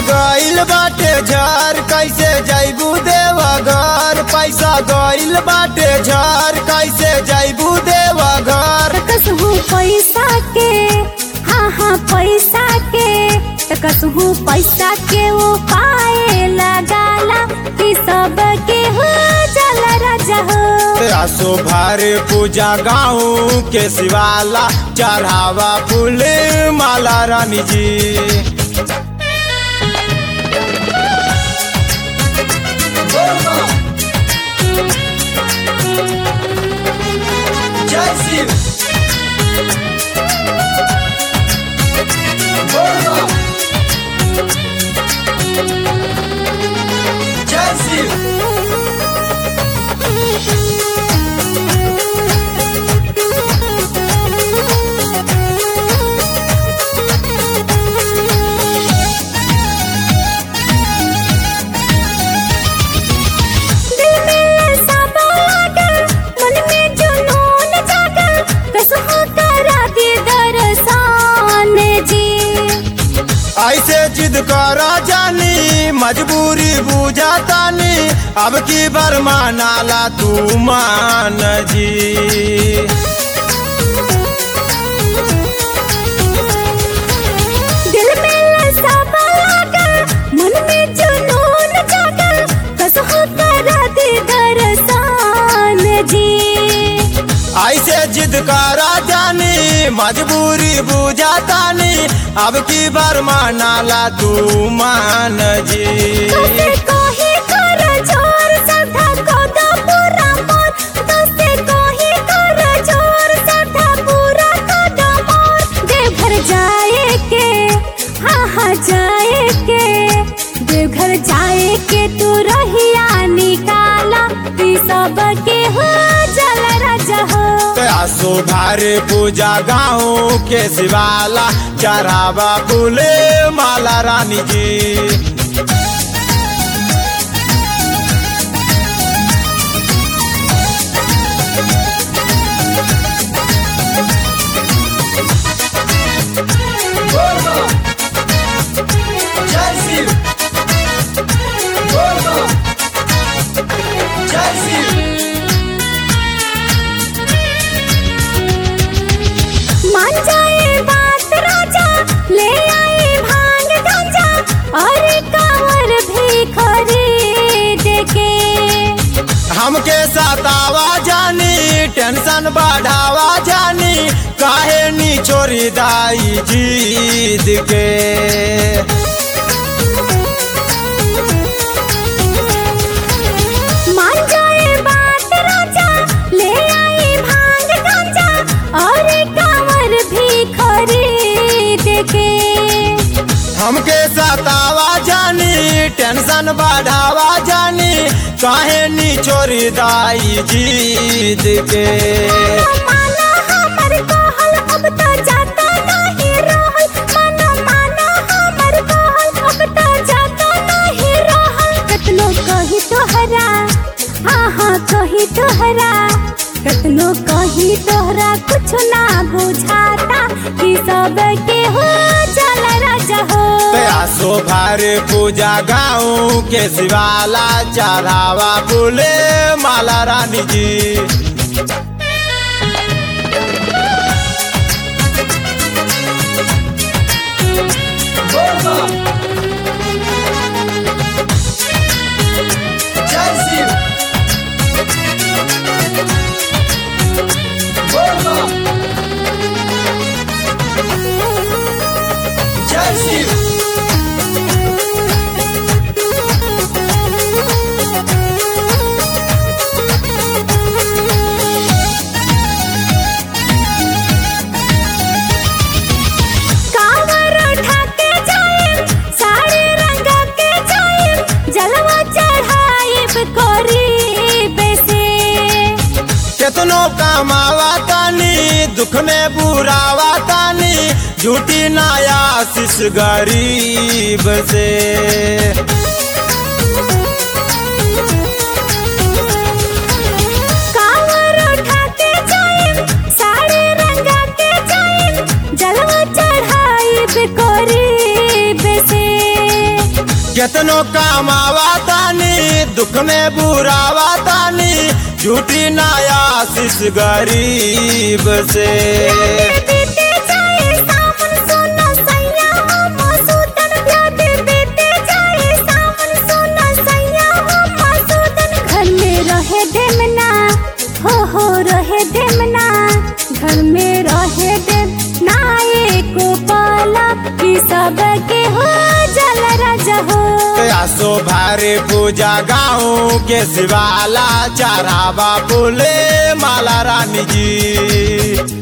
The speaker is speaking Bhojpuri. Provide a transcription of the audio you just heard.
गइल बाटे झर कैसे जैबू देवा घर पैसा गइल बाटे झर कैसे जैबू देवा घर कसहू पैसा के हाँ हाँ पैसा के त कसहू पैसा के वो पाए लगाला कि सब के हो जल राजा हो आसो भारे पूजा गाँव के शिवाला चढ़ावा फूल माला रानी जी जय शिव जय शिव दिल में सब लागल मन में जुनून जागल कसहू करा दी दर्शन जी ऐसे जिद करा जानी मजबूरी बुझा तानी अब की बरमानाला तू मान जी दिल में सब लागल मन में जुनून जागल कसहू करा दी दर्शन जी ऐसे जिद करा जानी मजबूरी बुझा तानी अब की बरमानाला तू मान जी तोसे कोही कर जोर सदा कोदा पूरा मोर तोसे कोही कर जोर सदा पूरा कोदा मोर देवघर जाए के हाँ हाँ जाए के देवघर जाए के तू रहिया निकाला ती सब के हो जल राजा हो आसो भारे पूजा गाँव के शिवाला चढ़ावा फूले माला रानी जी जय शिव जय शिव मान जाए बात राजा ले आए भांग गांजा और कांवर भी खरीद के हमके सतावा जानी टेंशन बढ़ावा जानी काहे नी छोरी दाई जीद के मान जाए बात राजा ले आए भांग गांजा और कांवर भी खरीद के हमके सतावा जानी टेंशन बढ़ावा जानी काहे नी छोरी दाई जीद के माना हमर कहल अब तो जाता नहीं रहल माना माना हमर कहल अब तो जाता नहीं रहल कतनो कही तोहरा हाँ हाँ कही तोहरा कतनो कही तोहरा कुछ ना बुझाता कि सब के हो चल राजा हो आसो भारे पूजा गाँव के शिवाला चढ़ावा फूले माला रानी जी जय शिव जय शिव कांवर उठा के जाइम साड़ी रंगा के जाइम जलवा चढ़ाइब करीब से केतनो कमावा तानी दुख में बुरावा तानी झूठी नाया आशीष गरीब से कांवर उठा के जाइम साड़ी रंगा के जाइम जलवा चढ़ाइब करीब से केतनो कमावा तानी दुख में बुरावा तानी झूठी नया आशीष गरीब से बीते जाए सावन सोना सैया हम सूतन ब्याते बीते जाए सावन सोना सैया हम सूतन घर में रहे देमना हो हो रहे देमना घर में रहे देम ना एको पाला कि सब के हो जल राजा हो आसो भारी पूजा गाँव के शिवाला चारावा बोले माला रानी जी